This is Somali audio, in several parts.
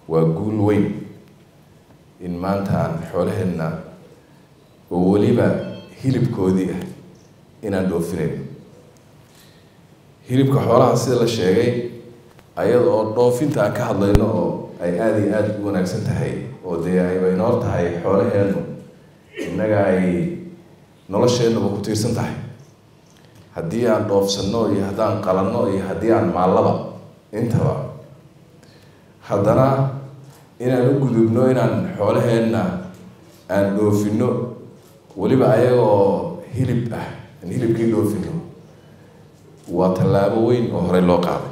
waa guul weyn in maanta aan xoolaheenna oo weliba hilibkoodii ah inaan dhoofinayno hilibka xoolaha sida la sheegay ayada oo dhoofinta aan ka hadlayno oo ay aada iyo aada u wanaagsan tahay oo dee ayba inoor tahay xoolaheennu innaga ay nolosheennuba ku tiirsan tahay haddii aan dhoofsanno iyo haddaan qalanno iyo haddii aan maallaba intaba haddana inaan u gudubno inaan xoolaheenna aan dhoofinno weliba ayagoo hilib ah aan hilibkii dhoofino waa tallaabo weyn oo horey loo qaaday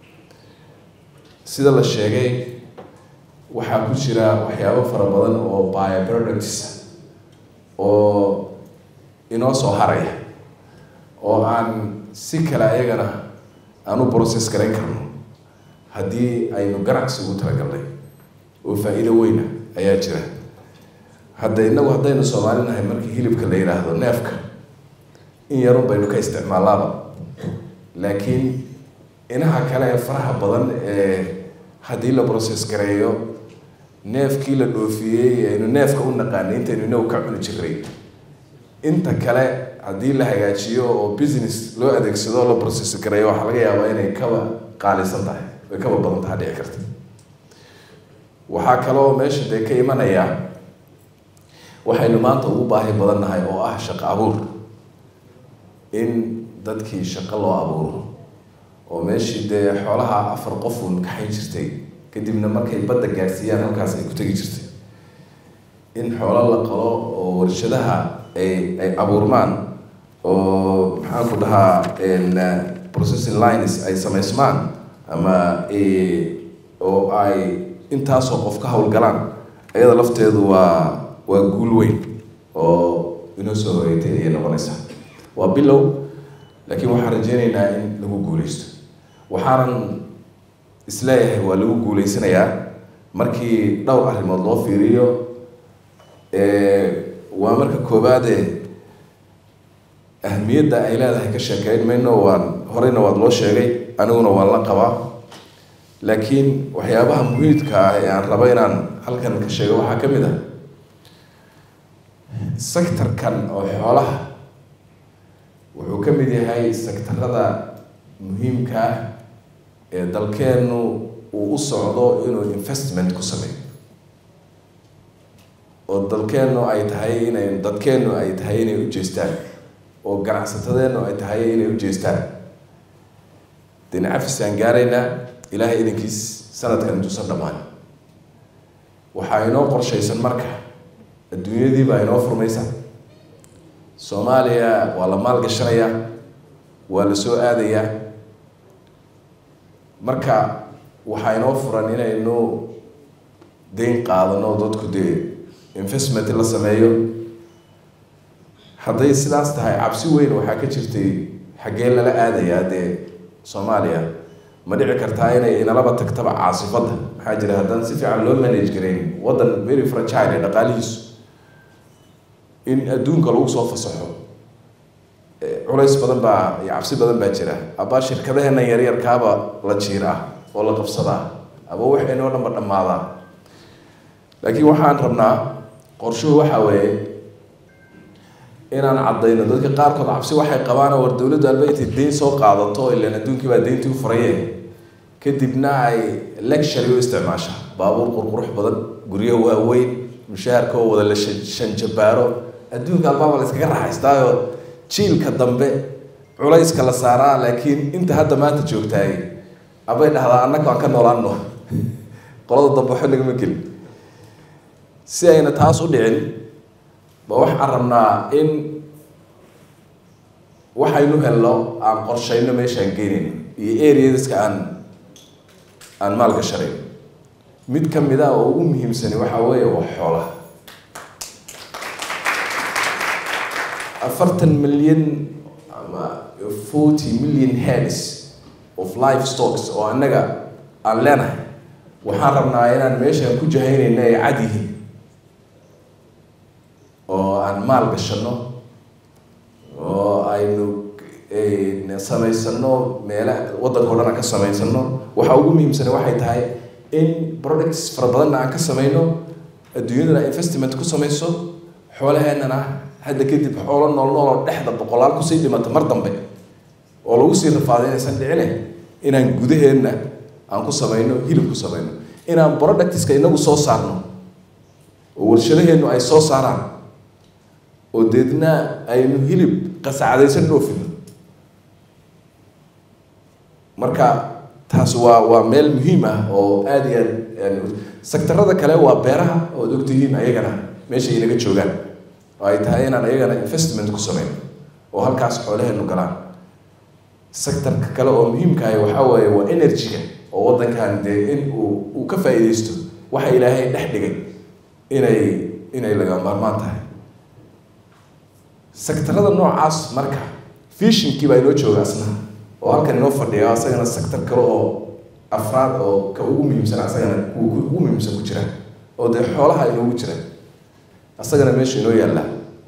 sida la sheegay waxaa ku jira waxyaabo fara badan oo bioproducts oo inoo soo haraya oo aan si kale ayagana aan u process garayn karno haddii aynu ganacsi ugu talagalnay oo faa-iido weyna ayaa jira hadda inagu haddaynu soomaali nahay markii hilibka la yidhaahdo neefka in yarun baynu ka isticmaalaaba laakiin inaha kale ee faraha badan ee haddii la process gareeyo neefkii la dhoofiyey aynu neefka u naqaanay intaynu inagu ka cuni jiray inta kale haddii la hagaajiyo oo business loo adeegsado oo la process gareeyo waxaa laga yaabaa inay kaba qaalisan tahay way kaba badan taha dhici karta waxaa kaloo meesha dee ka imanaya waxaynu maanta ugu baahi badan nahay oo ah shaqo abuur in dadkii shaqo loo abuuro oo meeshii dee xoolaha afar qof uun kaxayn jirtay kadibna markay badda gaadhsiiyaan halkaas ay ku tegi jirtay in xoolo la qalo oo warshadaha ay ay abuurmaan oo maxaan ku dhahaa processing lines ay samaysmaan ama oo ay intaasoo qof ka howlgalaan ayada lafteedu waa waa guul weyn oo inoo soo horeeytay ayay noqonaysaa waa bilow laakiin waxaan rajeynaynaa in lagu guuleysto waxaanan isleeyahay waa lagu guuleysanayaa markii dhowr arrimood loo fiiriyo waa marka koowaade ahmiyadda ay leedahay ka sheekeyn mayno waan horeyna waad loo sheegay aniguna waan la qabaa laakiin waxyaabaha muhiidka ah ee aan rabo inaan halkan ka sheego waxaa ka mid ah sectorkan oo xoolaha wuxuu ka mid yahay sectarada muhiimka ah ee dalkeennu uu u socdo inuu investment ku sameeyo oo dalkeennu ay tahay inay dadkeennu ay tahay inay u jeestaan oo ganacsatadeennu ay tahay inay u jeestaan dina cafisaan gaaraynaa ilaahay idankiis sanadkan intuusan dhammaan waxaa inoo qorshaysan marka adduunyadii baa inoo furmaysa soomaaliya waa la maalgashanayaa waa la soo aadayaa marka waxaa inoo furan inaynu dayn qaadano dadku dee investment la sameeyo hadday sidaas tahay cabsi weyn waxaa ka jirtay xaggee lala aadayaa dee soomaaliya ma dhici kartaa inay inalaba tagtaba caasifadda maxaa jira haddaan si fiican loo manage garayn waddan very fragile ee dhaqaalihiisu in adduunka lagu soo fasaxo culays badan baa iyo cabsi badan baa jira abaa shirkadaheena yaryarkaaba la jiiraa oo la qabsadaa aba waxaynoo dhanba dhammaadaa laakiin waxaan rabnaa qorshuhu waxaa weeye inaan caddayno dadka qaarkood cabsi waxay qabaan war dowladdu alba intay deyn soo qaadato ilan adduunkii baa deyntii u furaye kadibna ay lectury u isticmaasha baabuur qurqurux badan guryo waaweyn mushaharka oo wada la shanjabaaro adduunka albaaba la iskaga raaxaystaayo jiilka dambe culayska la saaraa laakiin inta hadda maanta joogtaay abay dhahdaa annaga aan ka noolaano qolada dambe waxba nagama gelin si ayna taas u dhicin ba waxaan rabnaa in waxaynu helno aan qorshayno meeshaan geenin iyo areadiska aan aan maalka sharayn mid ka mid a oo ugu muhiimsani waxaa weeye waa xoolaha afartan milyan ama forty million heads of life stocks oo annaga aan leenahay waxaan rabnaa inaan meeshaan ku jahaynayna ay cad yihiin oo aan maal gashano oo aynu samaysano meela waddanka o dhan aan ka samaysano waxa ugu muhiimsana waxay tahay in products fara badanna aan ka samayno adduunyadana investment ku samayso xoolaheennana hadda kadib xoolo nool nool oo dhexda boqolaal kusii dhimata mar dambe oo lagu sii rafaaday inaysan dhicine inaan gudaheenna aan ku samayno hilib ku samayno inaan productska inagu soo saarno oo warshadaheennu ay soo saaraan oo deedna aynu hilib qasacadaysan dhoofino marka taas waa waa meel muhiim ah oo aada iyo aad sektarada kale waa beeraha ood ogtihiin ayagana meesha inaga joogaan oo ay tahay inaan ayagana investment ku samayno oo halkaas xoolaheenu galaan sectorka kale oo muhiimkaah waxaa weeye waa energy-ga oo waddankan dee in uu uu ka faa-iideysto waxa ilaahay dhex dhigay inay inay laga maarmaan tahay sectarada noocaas marka fishinkii baa inoo jooga asna oo halkan inoo fadhiya asagana sector kale oo afraad oo ka ugu muhiimsan asagana kuwa ugu muhiimsan ku jira oo dee xoolaha inoogu jira asagana meesha inoo yaalla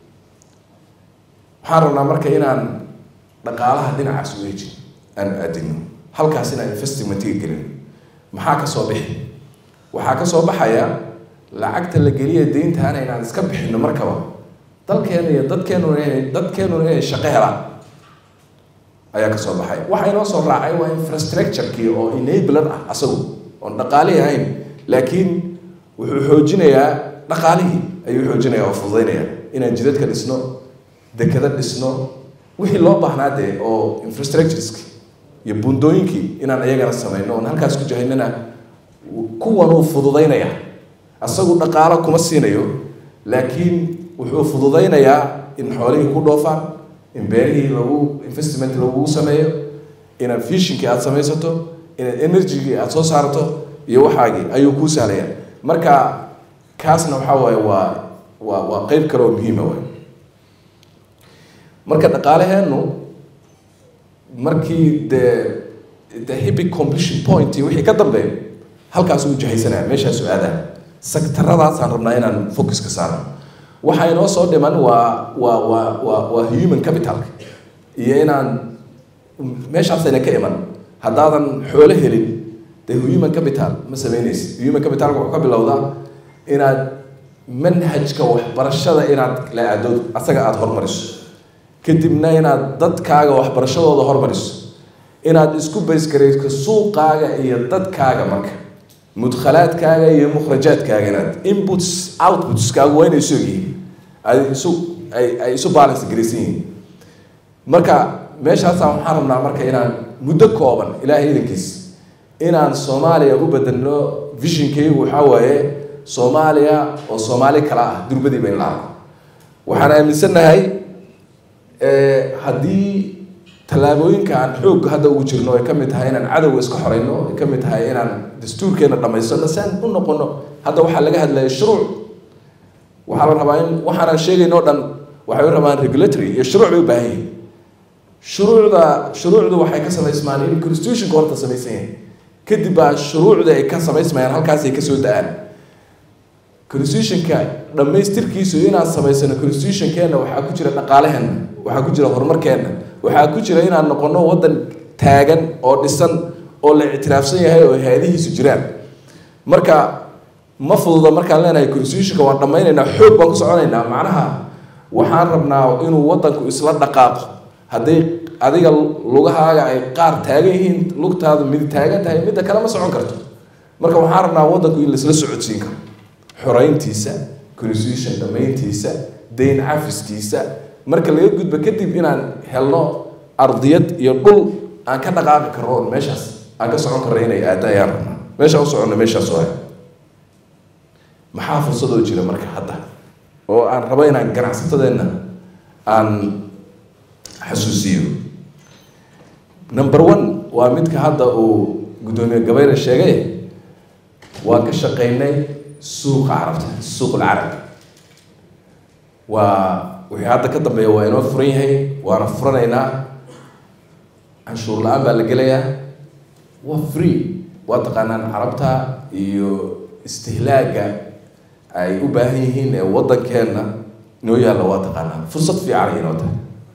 waxaan rabnaa marka inaan dhaqaalaha dhinacaas u eejin aan aadino halkaas inaan investmentiga gelin maxaa ka soo bixi waxaa ka soo baxaya lacagta la geliya deyntaana inaan iska bixino markaba dalkeena iyo dadkeenuna inay dadkeenuna inay shaqo helaan ayaa kasoo baxay waxa inoo soo raacay waa infrastructure-kii oo enabler ah asagu oon dhaqaalihii ahayn laakiin wuxuu xoojinayaa dhaqaalihii ayuu xoojinaya oo fududaynaya inaan jidadka dhisno dekado dhisno wixii loo baahnaa dee oo infrastructureski iyo bundooyinkii inaan iyagana samayno oon halkaas ku jahaynana kuwanuu fududaynaya asagu dhaqaalo kuma siinayo laakiin wuxuu fududaynayaa in xoolihii ku dhoofaan in beerihii lagu investment lagugu sameeyo inaad fishinkii aada samaysato inaad energygii aada soo saarto iyo waxaagii ayuu kuu sahlaya marka kaasna waxaa waaye waa waa waa qeyb kale oo muhiima waay marka dhaqaalaheennu markii dee the hibic completion point iyo wixii ka dambeeyo halkaas uu jahaysanaya meeshaasu aadaa sektaradaasaan rabnaa inaan focus ka saarno waxaa inoo soo dhiman waa waa waa waa waa human capitalka iyo inaan meeshaasayna ka iman haddaadan xoolo helin dee human capital ma sameynaysid human capitalka wuxuu ka bilowdaa inaad manhajka waxbarashada inaad la aado asaga aada hormariso kadibna inaad dadkaaga waxbarashadooda hormariso inaad isku baysgarayso suuqaaga iyo dadkaaga marka mudkhalaadkaaga iyo mukhrajaadkaaga inaad inputs outputskaagu waa inay isu ogyihiin ay isu ay ay isu balance garaysan yihiin marka meeshaasaan waxaan rabnaa marka inaan muddo kooban ilaahay idankiis inaan soomaaliya u bedelno visionkaygu waxaa waaye soomaaliya oo soomaali kala ah durbadiiba in la arko waxaan aaminsannahay haddii tallaabooyinka aan xoogga hadda ugu jirno ay ka mid tahay inaan cadowga iska xoreyno ay ka mid tahay inaan dastuurkeena dhamaysano si aan u noqono hadda waxaa laga hadlaya shuruuc waxaa la rabaa in waxaanaan sheegayno o dhan waxay u rabaan regulatory iyo shuruuc bay u baahan yihin shuruucda shuruucdu waxay ka samaysmaan in constitutionka horta samaysan yahay kadib baa shuruucda ay ka samaysmayaan halkaasay kasoo da-aan constitutionka dhammaystirkiisu inaan samaysano constitutionkeena waxaa ku jira dhaqaalaheenna waxaa ku jira horumarkeenna waxaa ku jira inaan noqono waddan taagan oo dhisan oo la ictiraafsan yahay oo hay-adihiisu jiraan marka ma fududa markaan leenahay constitutionka waan dhammaynaynaa xoog baan ku soconaynaa macnaha waxaan rabnaa inuu waddanku isla dhaqaaqo hadday adiga lugahaaga ay qaar taagan yihiin lugtaadu mid taagan tahay midda kale ma socon karto marka waxaan rabnaa waddanku in laisla socodsiin karo xoreyntiisa constitution dhammayntiisa dayn cafiskiisa marka laga gudbo kadib inaan helno ardiyad iyo dhul aan ka dhaqaaqi karno oon meeshaas aan ka socon karno inay aada ayaan rabnaa meeshaan u soconno meeshaas waay maxaa fursadoo jira marka hadda oo aan rabo inaan ganacsatadeenna aan xasuusiyo number one waa midka hadda uu guddoomiye gabayre sheegay waan ka shaqaynay suuqa carabta suuq alcarab waa wixii hadda ka dambeeya waa inoo furan yahay waana furanaynaa canshuur la-aan baa la gelayaa waa free waa taqaanaan carabta iyo istihlaaga ay u baahan yihiin ee waddankeenna inoo yaalla waa taqaanaan fursad fiican inoo tahay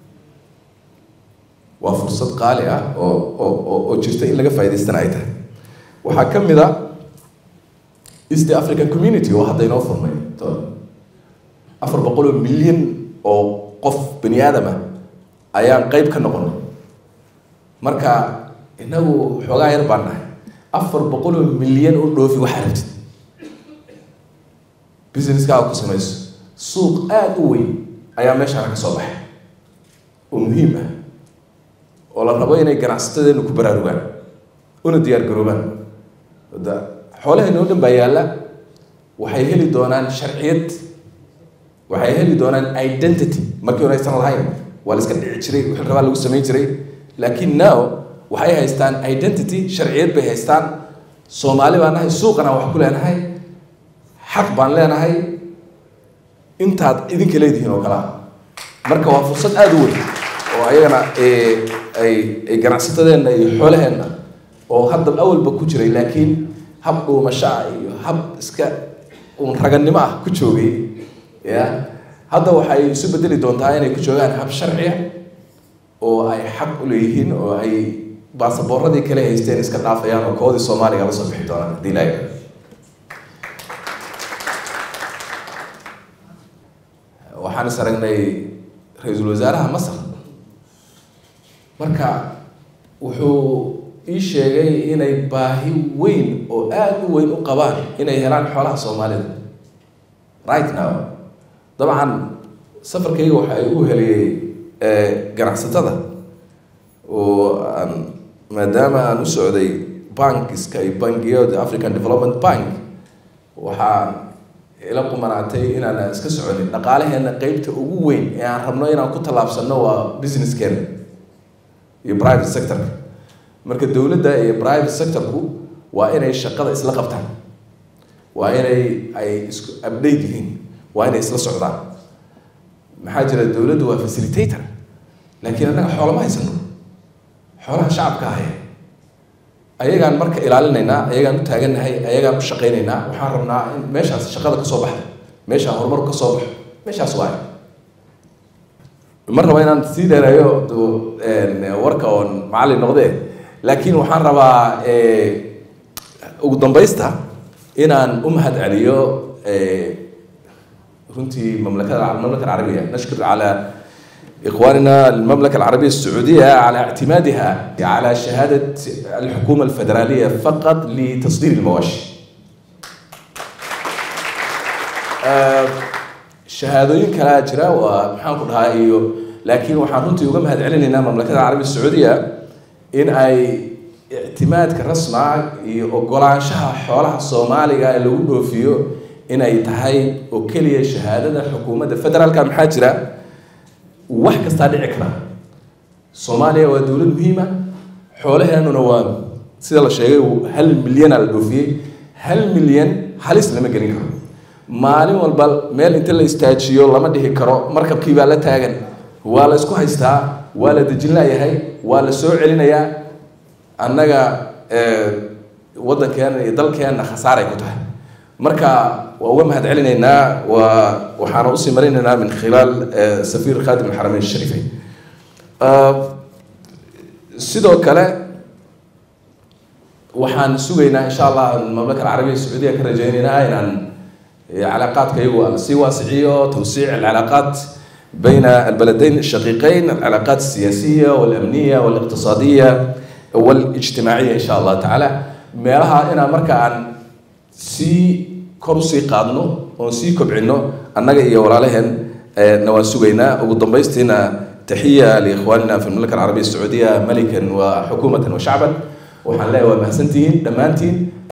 waa fursad qaali ah oo oo oo jirta in laga faa'idaystana ay tahay waxaa ka mid a east african community oo hadda inoo furmay afar boqol oo milyan oo qof bani aadama ayaan qeyb ka noqonay marka inagu xoogaa yar baan nahay afar boqol oo milyan u dhoofi waxaa rabtid businesskaaga ku samayso suuq aada u weyn ayaa meeshaana ka soo baxay oo muhiim ah oo la rabo inay ganacsatadeenu ku baraarugaan una diyaar garoobaan da xoolaheena oo dhan baa yaalla waxay heli doonaan sharciyad waxay heli doonaan identity markii hore aysan lahayn waa la iska dhici jiray wixii rabaa lagu samayn jiray laakiin now waxay haystaan identity sharciyad bay haystaan soomaali baan nahay suuqana wax ku leenahay xaq baan leenahay intaad idinka leedihiin oo kalea marka waa fursad aada u weyn oo ayagana ay ay ganacsatadeenna iyo xoolaheenna oo hadda awalba ku jiray laakiin hab dhuumashaa iyo hab iska uun raganimo ah ku joogay ya hadda waxay isu bedeli doontaa inay ku joogaan hab sharciya oo ay xaq u leeyihiin oo ay baasaboorradii kale haysteen iska dhaafayaan oo koodii soomaaliga la soo bixi doonaan haddii ilaahay waxaan is aragnay ra-iisul wasaaraha masar marka wuxuu ii sheegay inay baahi weyn oo aada u weyn u qabaan inay helaan xoolaha soomaalida right now dabcan safarkayga waxa ay u heliyey ganacsatada oo aan maadaama aan u socday bankiska iyo bangiyada african development bank waxaan ila qumanaatay inaan iska soconin dhaqaalaheena qeybta ugu weyn ee aan rabno inaan ku tallaabsano waa businesskeena iyo private sectorka marka dowladda iyo private sectorku waa inay shaqada isla qabtaan waa inay ay isku update yihiin waa inay isla socdaan maxaa jira dowladdu waa facilitator laakiin annaga xoolama haysano xoolaha shacabka ahaya ayagaan marka ilaalinaynaa ayagaan u taagannahay ayagaan u shaqaynaynaa waxaan rabnaa in meeshaas shaqada kasoo baxda meeshaa horumarku kasoo baxo meeshaas waay ma rabo inaan sii dheereeyo warka oon macallin noqdee laakiin waxaan rabaa ugu dambaysta inaan u mahad celiyo runtii mamlakada المملكة العربية نشكر على إخواننا المملكة العربية السعودية على اعتمادها على شهادة الحكومة الفدرالية فقط لتصدير المواشي shahaadooyin kalaa jira waa maxaan ku dhahaa iyo laakiin waxaan runtii uga mahad celinaynaa mamlakada carabiya sacuudiya in ay ictimaadka rasma iyo ogolaanshaha xoolaha soomaaliga ee lagu dhoofiyo inay tahay oo keliya shahaadada xukuumadda federaalka maxaa jira wax kastaa dhici kara soomaaliya waa dowlad muhiima xoolaheenuna waa sida la sheegay hal milyana la dhoofiyey hal milyan halis lama gelin karo maalin walba meel inta la istaajiyo lama dhihi karo markabkii baa la taagan waa la isku haystaa waa la dejin layahay waa la soo celinayaa annaga waddankeena iyo dalkeenna khasaaray ku tahay marka waa uga mahad celinaynaa waa waxaana usii marinaynaa min khilaal safiir khadim alxarameyn shariifeyn sidoo kale waxaan sugaynaa insha allah mamlaka alcarabiya sacuudiya ka rajaynaynaa inaan علاقات كيو سواسعية توسيع العلاقات بين البلدين الشقيقين العلاقات السياسية والأمنية والاقتصادية والاجتماعية إن شاء الله تعالى meelaha inaan marka aan sii kor usii qaadno oon sii kobcino annaga iyo walaalaheen na waan sugaynaa ugu dambaystiina taxiya liikhwaanina fi المملكة العربية السعودية ملكا وحكومة وشعبا waxaan leeyahay waa mahadsantihiin dhammaantiin